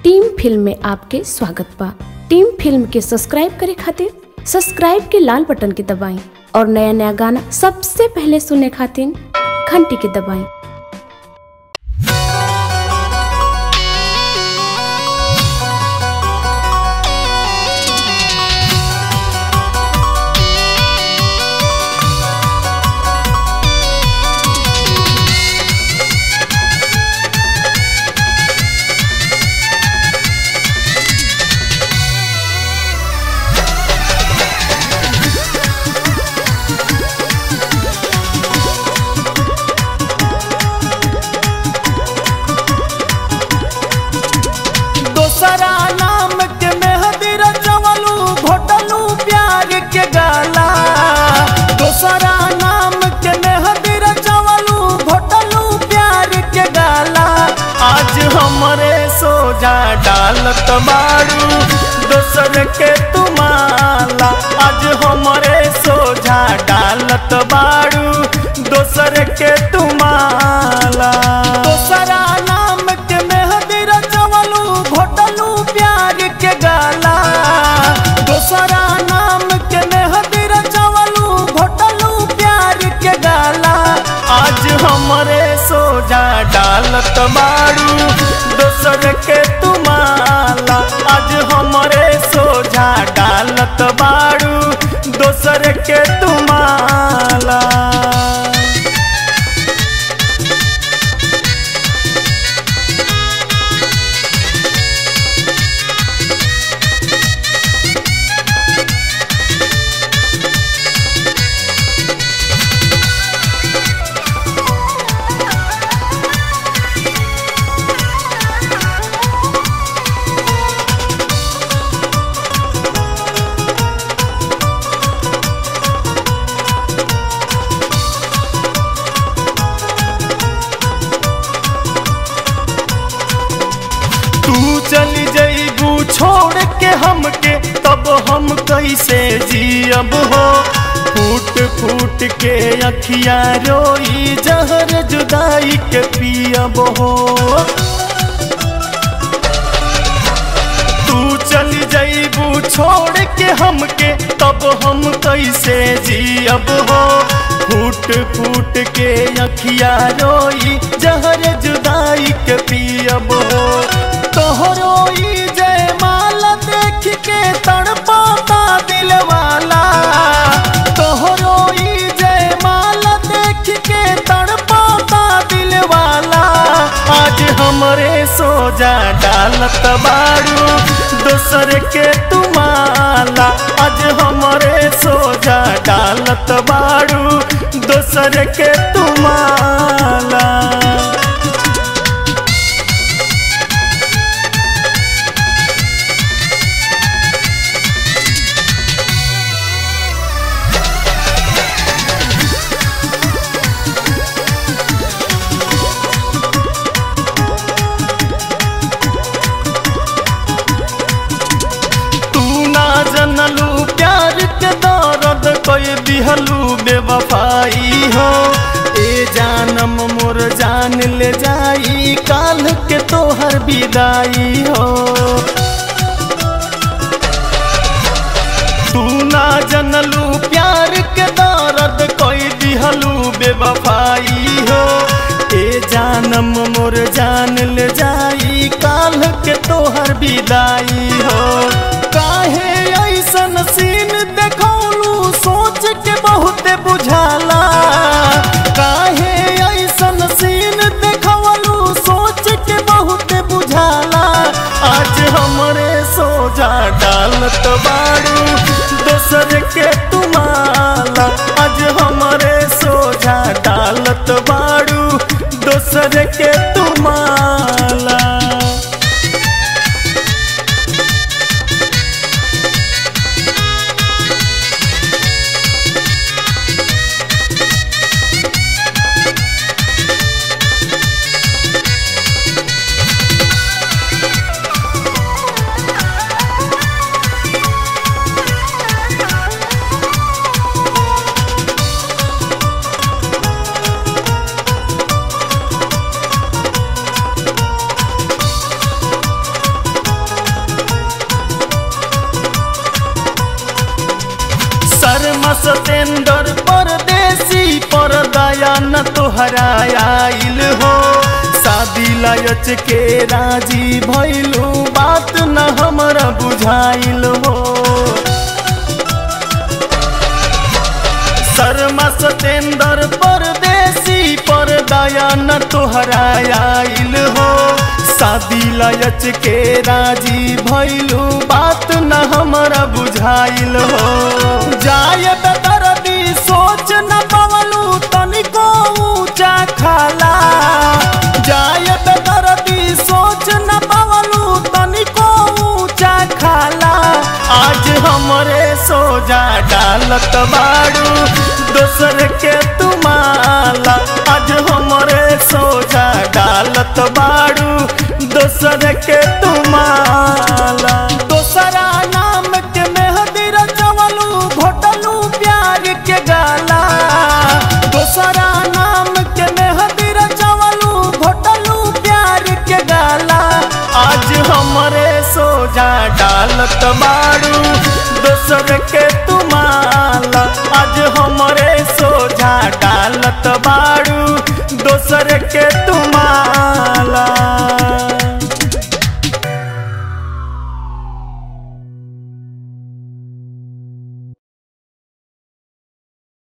team film में आपके स्वागत बा टीम फिल्म के सब्सक्राइब करे खातिर सब्सक्राइब के लाल बटन के दबाएं और नया नया गाना सबसे पहले सुनने खातिर घंटी के दबाएं दोसरा नाम के मेहदी रचवलू घोटलू प्यार के गाला दोसरा नाम के मेहदी रचवलू घोटलू प्यार के गाला आज हमरे सोजा डालत बाड़ू दोसर के तुमाला आज हमरे सोझा डालत बाड़ू दोसर के तुमाला दोसरा नाम के मेहदी रचवलू घोटलू प्यार के गाला दोसरा नाम के मेहदी रचवलू घोटलू प्यार के गाला आज हमरे सोजा डालत बाड़ू दोसर के तुमाला आज हमरे सोझा डालत बाड़ू दोसर के तुमाला तू चली जईबू छोड़ के हमके तब हम कैसे जियब हो फूट फूट के अखिया रोई जहर जुदाई के पियब हो तू चली जईबू छोड़ के हमके तब हम कैसे जियब हो फूट फूट के अखिया रोई जहर जुदाई के पियब हो तोहरो ई जयमाला देख के तड़पाता दिल वाला तोहरो ई जयमाला देख के तड़पाता दिल वाला आज हमरे सोजा डालत बाड़ू दोसर के तुमाला आज हमरे सोजा डालत बाड़ू दोसर के तुमाला तू ना जनलू प्यार के दर्द कोई दिहलू बेवफाई हो ए जानम मोर जान ले जाई काल के तोहर विदाई हो तू ना जनलू प्यार के दर्द कोई दिहलू बेवफाई हो ए जानम मोर जान ले जाई काल के तोहर विदाई हो काहे ऐसन सीन देखौलू सोच के बहुत बुझाला काहे ऐसन सीन देखौलू सोच के बहुत बुझाला आज हमरे सोजा डालत बाड़ू दोसर के तुमाला आज हमरे सोझा डालत बाड़ू दोसर के तुमाला सतेंद्र परदेसी पर दया न तोहरा आइल हो शादी लायच के राजी भइलू बात न हमरा बुझाइल हो शर्मा सतेंद्र परदेसी पर दया न तोहरा आइल हो शादी लायच के राजी भइलू बात न हमरा बुझाइल हो जाय बेदर्दी सोच न पवलू तनिको ऊंचा खाला जाय बेदर्दी सोच न पवलू तनिको ऊंचा खाला आज हमरे सोजा डालत बाड़ू दोसर के तुमाला आज हमरे सोजा डालत बाड़ू दोसर के तुमाला दोसरा नाम के मेहदी रचवलू घोटलू प्यार के गाला दोसरा नाम के मेहदी रचवलू घोटलू प्यार के गाला आज हमरे सोजा डालत बाड़ू दोसर के तुमाला आज हमरे सोझा डालत बाड़ू दोसर के तुमाला